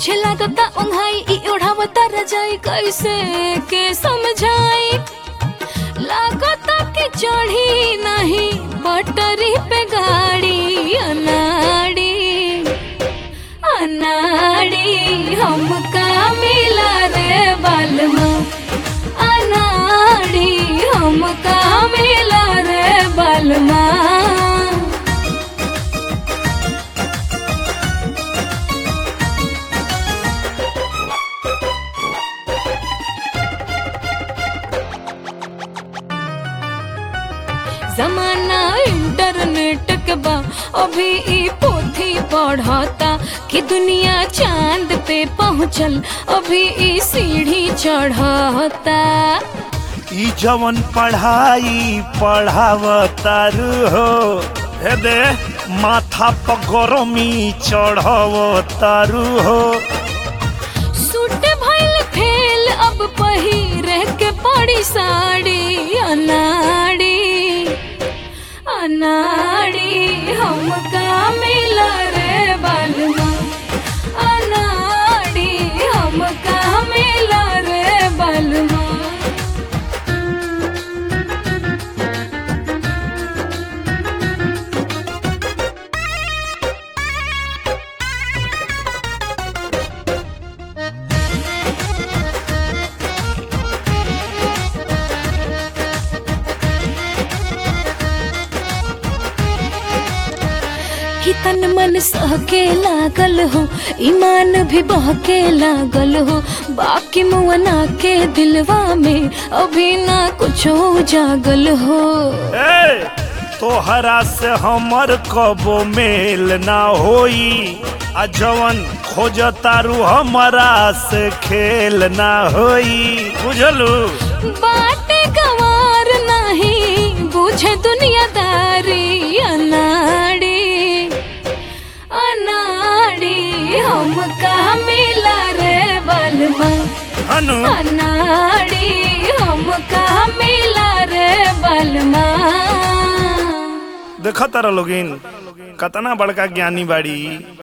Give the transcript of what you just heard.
पीछे लागता उंघाई ई उड़ावता रजाई कैसे के समझाई लागता कि चढ़ी नहीं पटरी पे गाड़ी अनाड़ी अनाड़ी हमका मिला रे बालमा अनाड़ी हमका मिला रे बालमा जमाना इंटरनेट के बा अभी ई पोथी पढ़ता कि दुनिया चांद पे पहुँचल अभी ई सीढ़ी चढ़ता ई जवन पढ़ाई पढ़ावतारू हो हे दे माथा पर गरमी चढ़ावतारू हो सूट भइल फेल अब पहिरे के पड़ी साड़ी अनाड़ी अनाड़ी हमका मिला रे बालमा अनाड़ी हमका मिला रे बालमा कि तन मन सहके लागल हो ईमान भी बहके लागल हो बाकी मुअना के दिलवा में अभी ना कुछ जागल हो ए तोहरा से हमर कबो मेल ना होई आ जवन खोजतारू हमरा से खेल ना होई बुझलू बाटे गवार नहीं बुझे दुनियादारी अनाड़ी अनाड़ी हमका मिला रे बलमा हनु अनाड़ी हमका मिला रे बलमा देखा तारा लोगिन कतना बड़का ज्ञानी बाड़ी